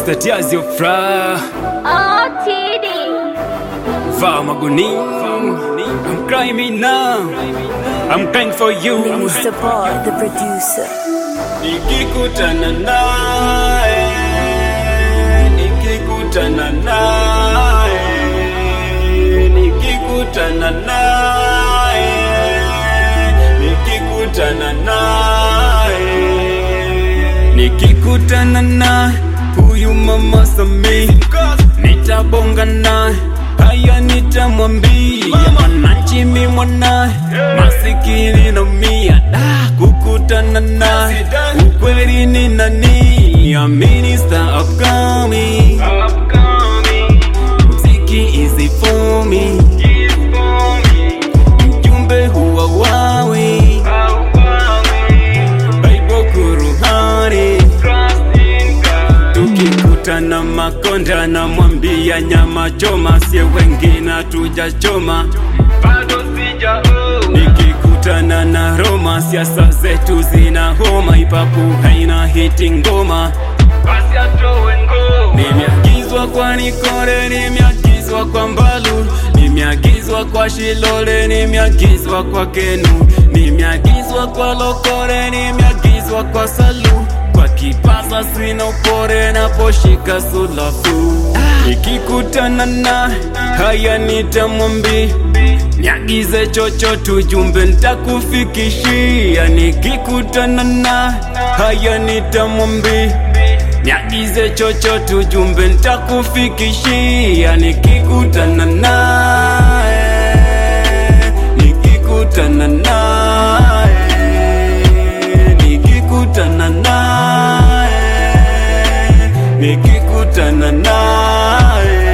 Mr. Diaz your fra Oh, TD. Va Maguni I'm crying now I'm crying for you Mr. Boy, the producer. Nikikutana naye Nikikutana naye Nikikutana naye Nikikutana naye Nikikutana naye Huyu mama Samii Nitabonga naye Haya nitamwambia Mwananchi mi mwanaye Masikini na mia da Kukutana naye Ukweli ni nani A minister upcoming Mziki easy for me Mjumbe huwa wawi Bible kuruhani Tukikutana Makonda na mwambia nyama choma, sie wengine hatujachoma. Nikikutana na Roma, siasa zetu zina homa, ipapu haina hiti ngoma. Nimeagizwa kwa Nikore, nimeagizwa kwa Mbalu, nimeagizwa kwa Shilole, nimeagizwa kwa Kenu, nimeagizwa kwa Lokore, nimeagizwa kwa Salu, kwa Kipasa sina upore naposhika sulafu. Nikikutana na haya nitamwambia Niagize chochote ujumbe nitakufikishia. Nikikutana na haya nitamwambia Niagize chochote ujumbe nitakufikishia. Nikikutana naye, nikikutana naye, nikikutana naye, nikikutana naye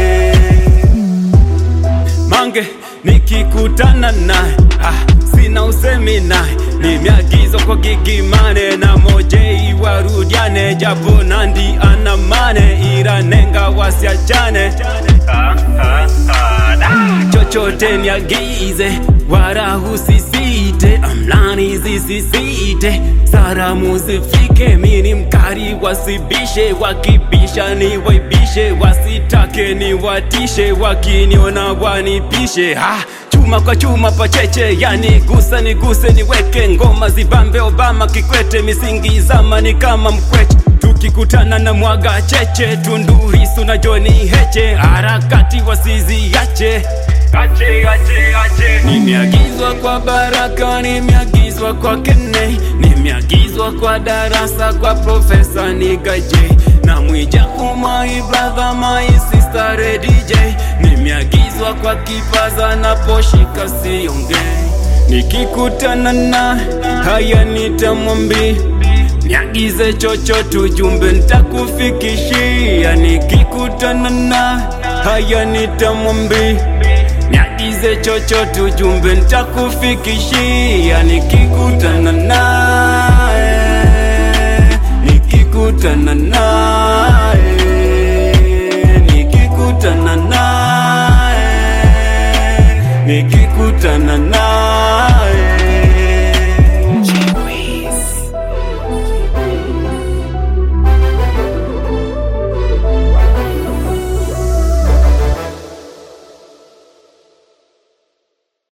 Mange nikikutana naye ah, sina usemi naye, nimeagizwa kwa gigimane na mojei warudiane, japo Nandi ana mane, ila nenga wasiachane ah, ah, ah, da. chochote niagize, wala usisite, amlani zisisite, salamu zifike, mini mkari wasibishe, wakibisha ni waibishe, wasitake ni watishe, wakiniona wanipishe ha chuma kwa chuma pacheche, yani gusa ni guse niweke ngoma zibambe, Obama Kikwete, misingi zamani kama mkweche tukikutana na mwaga cheche, Tundu Lissu na John Heche, harakati wasiziache Ache, ache, ache. Nimeagizwa kwa Baraka, nimeagizwa kwa Kene, nimeagizwa kwa Darasa, kwa Profesa Nigaje na Mwijaku, my brother, my sister DJ. Nimeagizwa kwa Kipaza na Poshika siongei, nikikutana na haya nitamwambia Niagize chochote ujumbe nitakufikishia. Nikikutana na haya nitamwambia Niagize chochote ujumbe nitakufikishia. Nikikutana naye, nikikutana naye, nikikutana naye, nikikutana naye